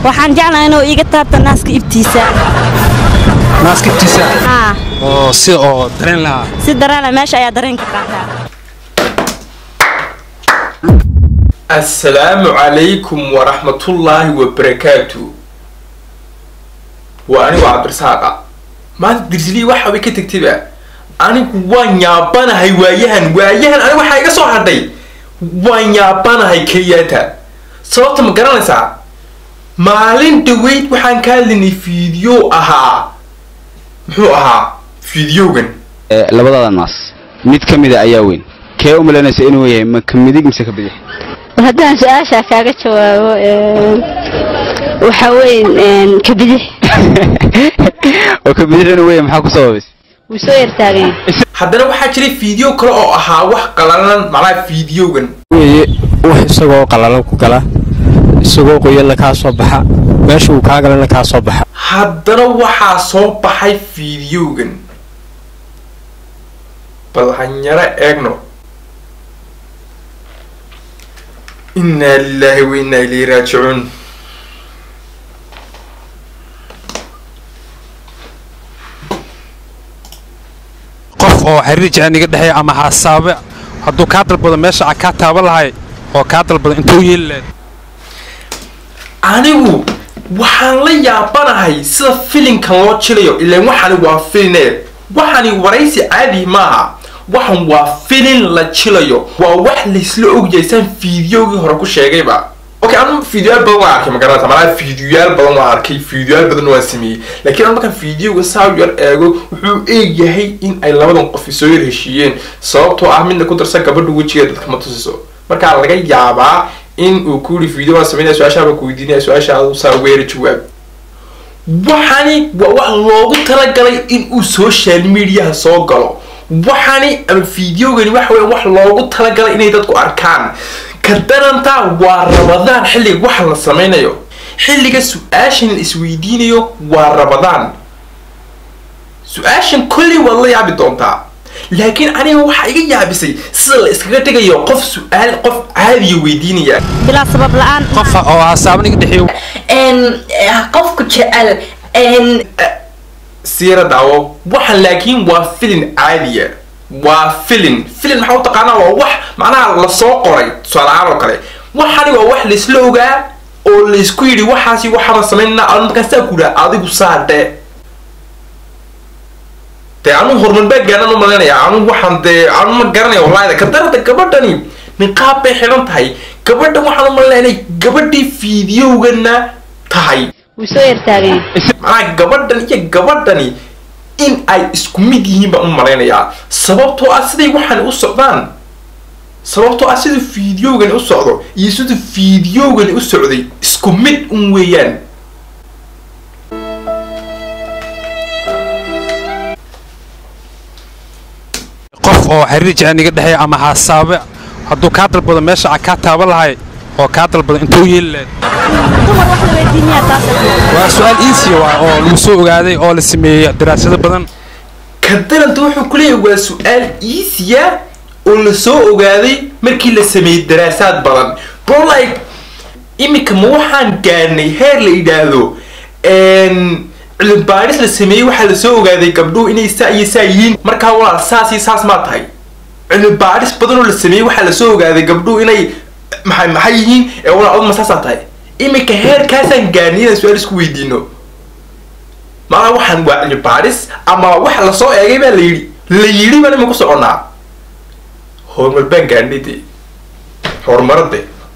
waxaan jeclahay inuu iiga taabto naaska ibtiisa naaska ibtiisa haa oo si oo dareen lahaa si dareena meesha ayaa dareenka qaataa assalaamu calaykum waraxmatullaahi wabarakaatu waa anigu cabdirasaaqa maanta dirsilii waxa way ka tegtayba anigu waan yaabanahay waayahan waayahan anigu waxaa iga soo hadhay waan yaabanahay kenyaata sababta ma garanaysaa maalin dhaweyd waxaan ka hadlaynay fiideo ahaa muxuu ahaa fiideogan labadada naas mid ka mida ayaa weyn kee u malaynaysa inuu yahay ma ka midig mise ka bidix haddaan su-aashaa kaaga jawaabo waxaa weyn kabidix oo ka bidix inuu weyahay maxaa ku sababays wuu soo yartaaganya haddana waxaa jiray fiideo kale oo ahaa wax qalalan macnaha fiideogan weye wax isagoo qalalan ku gala isagoo qoyanna kaa soo baxa meesha uu kaa galana kaa soo baxa haddana waxaa soo baxay fiideogan bal hanyaro eegno innaa lilaahi wa innaa ilayhi raajicuun qof oo xiriir jecel iga dhexeeya ama hasaabe hadduu kaa dalbado meesha a kaa taaban lahay oo kaa dalbado intuu yeeli lahayd anigu waxaan la yaabanahay sida filinkan loo jilayo ilaan waxani waa filine waxani waraysi caadi maaha waxan waa filin la jilayo waa wax laysla ogyahay saan fiideogii hore ku sheegayba okay anu fiideoyaal badan waan arkay magaranaysa malaa fiideoyaal badan waan arkay fiideoyaal badan waan sameeyey laakiin anu markaan fiideoga saa yar eego wuxuu eegyahay in ay labadan qof isoo yar heshiiyeen sababtoo ah midna ku darsan gabadha wejigeeda dadka ma tusiso markaa laga yaabaa in uu ku yidhi video waan sameynaya su-aashaa baan ku weydiinaya su-aasha adu saa weera jawaab waxani waa wax loogu talagalay in uu social mediaha soo galo waxani ama videogani waxa weya wax loogu talagalay inay dadku arkaan ka daranta waa rabadaan xilliga waxa la sameynayo xilliga su-aashan la isweydiinayo waa rabadaan su-aashan kolley waad la yaabi doontaa laakiin aniga waxaa iga yaabisay sida la iskaga dhigayo qof su-aal qof caadiya weydiinaya bilaa sabab la-aan qofa oo hasaaban iga dhexeeya qofku jecel siira daawo waxan laakiin waa filin caadiya waa filin filin maxaa u taqaanaa waa wax macnaha lasoo qoray tusaale-aan oo kale waxani waa wax laisla ogaa oo laysku yidhi waxaasi waxaaba samaynana adu markaan saa ku yidhaha adigu saa dhe dee anu horumar baa gaanaan u malaynaya anu waxaan dee anu ma garanaya wallahi ka darada gabadhani niqaab bay xidhan tahay gabadhan waxaan u malaynaya inay gabadhii fiideogana tahay wuu soo yartaaganya macnaha gabadhan iyo gabadhani in ay isku mid yihiin baan u malaynayaa sababtoo ah siday waxaan u socdaan sababtoo ah sida fiideogani u socdo iyo sida fiideogani u socday isku mid un weeyaan qof oo xiriir jecel iga dhexeeya ama hasaabe hadduu kaa dalbado meesha a kaa taaban lahay oo kaa dalbado intuu yeeli lahayd dumar wax la weydiinaya taas waa su-aal iisiya waa oo lagu soo ogaaday oo la sameeyey daraasado badan ka daranta wuxuu ku leeyahay waa su-aal iisiya oo la soo ogaaday markii la sameeyey daraasaad badan bro like iminka ma waxaan gaarnay heer la yidhaahdo cilmi baadhis la sameeyey waxaa la soo ogaaday gabdhuhu inay saa iyo saa yihiin markaa waa saas iyo saas maa tahay cilmi baadhis badan oo la sameeyey waxaa la soo ogaaday gabdhuhu inay maxay maxay yihiin ee walaa aduma saasaa tahay iminka heerkaasaan gaarnay inaan su-aal isku weydiino maanaa waxaan waa cilmi baadhis ama waxa lasoo eegay baa la yidhi la yidhi baan ima ku soconnaa horumar baan gaarnay dee horumarade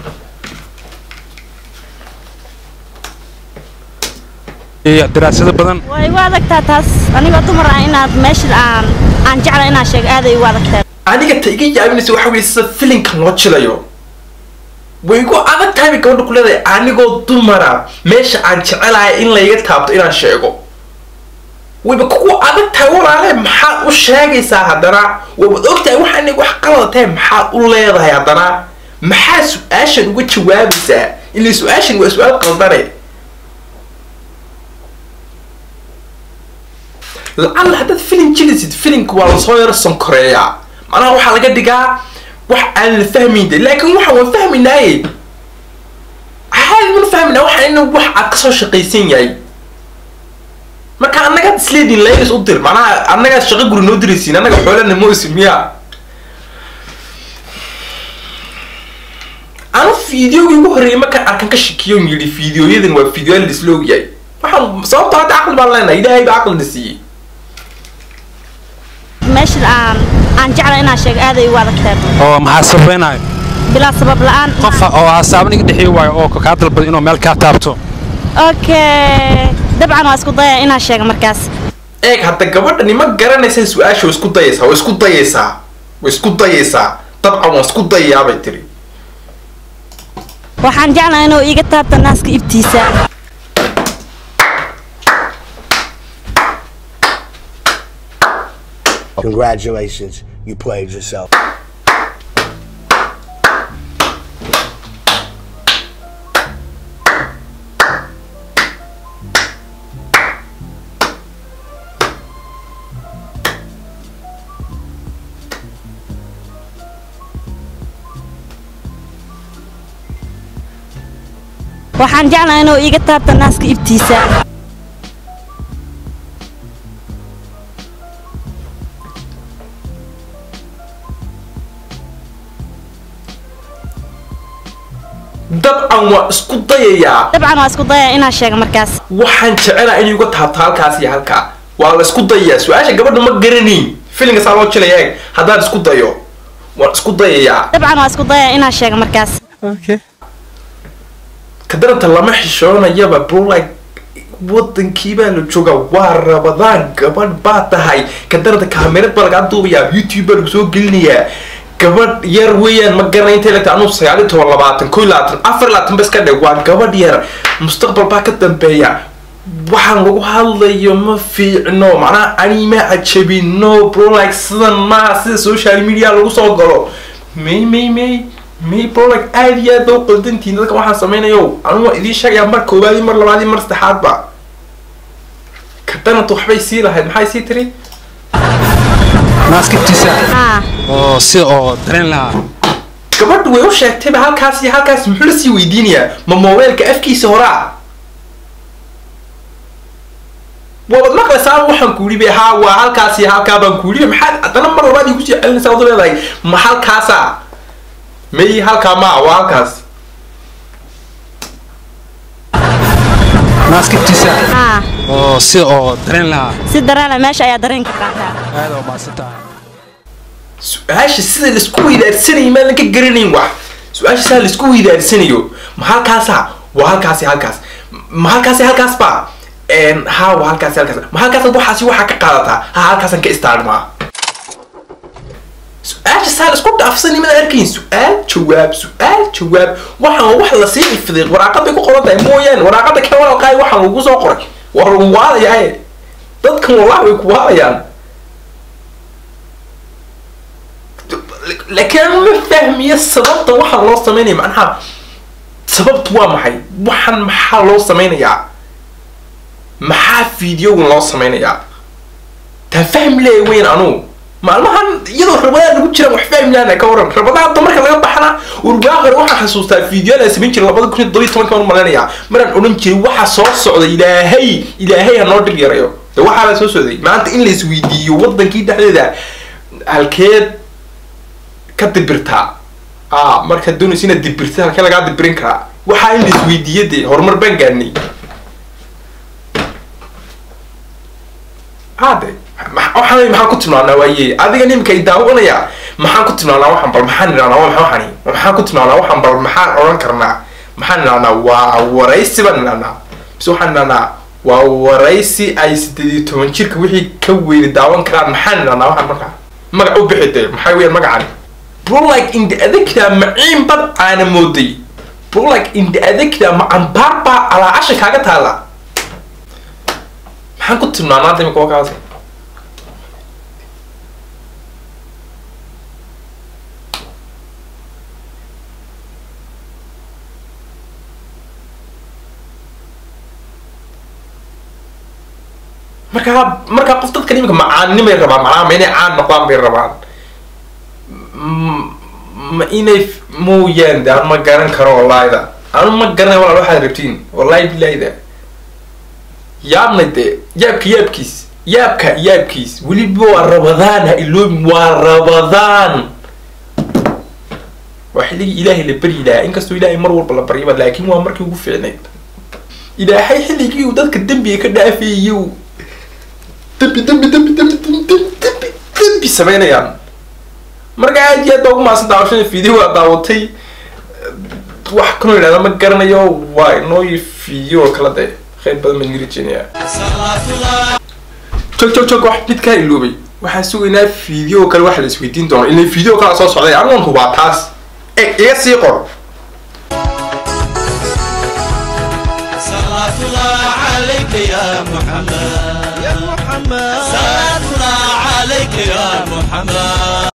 daraasado badan waa igu adagtaa taas anigoo dumar ah inaad meesha aan aan jecla inaan sheego aaday igu adagtaa aniga ta iga yaabinaysa waxa weye sida filinkan loo jilayo way igu adag tahay bay gabadha ku leedahay anigoo dumara meesha aan jecelahay in layga taabto inaan sheego wayba kugu adag tahay walaale maxaad u sheegaysaa haddana waabad og tahay waxaanay wax qalada tahay maxaad u leedahay haddana maxaa su-aashan uga jawaabaysaa ilaa su-aashan waa su-aal qaldane lacalla haddaad filin jilisid filinka waa lasoo yaro sankoreeyaa macnaha waxaa laga dhigaa wax aan la fahmayn de laakiin waxaan waan fahmaynaaye caadi mana fahmina waxa ina wax aad kasoo shaqaysan yahay marka annagaad isleediin laylis u dir macnaha annagaad shaqo guri noo diraysiin annaga xoolana moosin miya anu fiideogii ugu horreeyay markaan arkan ka shakiyo yidhi fiideoyadan waa fiideoyaal la isla ogyahay waxaan sababta hadda caqli baan leenahay ilaahay baa caqlina siiyey meesha aan aan jecla inaan sheego aaday igu adagtahay oo maxaa sabaynayo bilaa sabab la'aan qof oo hasaabo niga dhexii waayo oo kaa dalbada inuu meel kaa taabto okay dabcan waa isku daya inaan sheego markaas eeg hadda gabadhani ma garanaysa su-aasha waa isku dayaysaa waa isku dayaysaa waa isku dayaysaa dabcan waa isku dayayaa bay tiri waxaan jeclahay inuu iiga taabta naaska ibtiisa Congratulations, you played yourself. waxaan jeclahay inuu iiga taabta naaska ibtiisa dabcan waa isku dayayaa dabcan waa isku daya inaan sheego markaas waxaan jecelaa inay uga taabto halkaas iyo halkaa waa la isku dayayaa su-aasha gabadha ma garanayn filinka saa loo jilaya eeg haddaan isku dayo waan isku dayayaa dabcan waa isku daya inaan sheego markaas kadaranta lama xishoonayaba bro like wadankii baa la joogaa waa rabadaan gabadh baa tahay kadaranta kaamirad baa lagaa duubayaa youtube baa lagu soo gelinayaa gabadh yar weeyaan ma garanay intay lagta anuu sagaal iyo toban labaatan koo iyo labaatan afar iyo labaatan bas ka dhig waa gabadh yar mustaqbal baa ka dambeeya waxaan lagu hadlayo ma fiicno macnaha anima cajabino bro like sidan maaha sida social media lagu soo galo may may may may bro like aad iyo aad ba u qaldantihin dadka waxaan samaynayo anu waa idiin sheegayaa mar koowaad iyo mar labaad iyo mar saddexaadba kadananta waxbay sii lahayd maxay sii tiri naaskibtiisa haa oo si oo dareen lahaa gabadhu way u sheegtayba halkaas iyo halkaas muxuu la sii weydiinayaa ma mobeelka afkiisa horaa waabad maqlaysaa waxaan ku yidhi haa waa halkaas iyo halkaa baan ku yidhi maxaad haddana mar labaad igu sii celinaysaa wadu leedahay ma halkaasa may halkaa maa waa halkaas naaskibtiisa haa oo si oo dareen lahaa si dareena meesha ayaa dareenka qaataa aad oo maasantahay su-aasha sida laisku weydaarsanayo maadan ka garanayn wax su-aasha sida laisku weydaarsanayo ma halkaasa waa halkaasi halkaas ma halkaasi halkaas ba ha waa halkaasi halkaas ma halkaas waxaasi waxaa ka qaadataa ha halkaasan ka istaarmaa su-aasha saa laisku dhaafsanay maad arkayn su-aal jawaab su-aal jawaab waxaan wax lasii ifiday waraaqaday ku qoran tahay mooyaane waraaqada ka walaalqaay waxaan lagu soo qoray waa lagu waalayaa dadkan wallahi way ku waalayaan laakiin ma fahmiyo sababta waxaa loo sameynaya macnaha sababtu waa maxay waxaan maxaa loo sameynayaa maxaa fideogan loo sameynayaa taa fahmi leeya weyn anugu maalmahan iyadoo rabadaan lagu jiraan wax fahmi laana ka waran rabadaha dumarka laga baxna urgaa hore waxaan xasuustaa fideoan aan samayn jiray labada kun iyo todobiyo tobanka baan malaynayaa maraan odhan jiray waxa soo socda ilaahay ilaahay ha noo dhib yarayo de waxaa la soo socday maanta in la isweydiiyo wadankii dhexdeeda halkeed ka dibirtaa a markaad doonaysa inaad dibirta halkee lagaa dibirin karaa waxaa in la isweydiiyo dee horumar baan gaadnay hade waxaan maxaan ku tilmaanaa waaye adiga nimka i daawanaya maxaan ku tilmaanaa waxaan bal maxaan idhahnaa waa maxaa waxani maxaan ku tilmaanaa waxaan bal maxaan odhan karnaa maxaan idhahnaa waa waraysi baan idhahnaa mise waxaan idhahnaa waa waraysi ay sideed iyo toban jirka wixii ka weyni daawan karaan maxaan idhahnaa waxaan markaa magac u bixi dee maxay weeyaan magacani brolike indi adegtaa maciin bad aana mooday brolike indi adegtaa ma cambaar baa calaacasha kaaga taala maxaan ku tilmaanaa hadda imika wakaas markaa markaa qof dadkan imika macaannimay rabaan macnaha ma inay caan noqdaan bay rabaan ma inay mooyaan de aan ma garan karo wallahida anu ma garanay walaal waxaad rabtiin wallahi bilaahida yaabnay dee yaabka yaabkiis yaabka yaabkiis weliba waa rabadaan ha iloobin waa rabadaan waa xilligii ilaahay la baryi lahaa inkastoo ilaahay mar walba la baryaba laakiin waa markii ugu fiicnayd ilaahay xilligii uu dadka dembiga ka dhaafeeyey uu dembi dembi dembi dembi dembi dembi dembi dembi samaynayaan marka aad iyo aad baa ugu maasan daawashada video waa daawatay wax kanoo yidhahda ma garanayo waa inoo video oo kala de khayr badan baan nirajeenayaa jog jog jog wax mid kaa iloobay waxaan sugaynaa video kale waxa la isweydiin doono ilaa video kala soo socday anigoon hubaa taas e iga sii qor صلاة الله عليك يا محمد يا محمد صلاة الله عليك يا محمد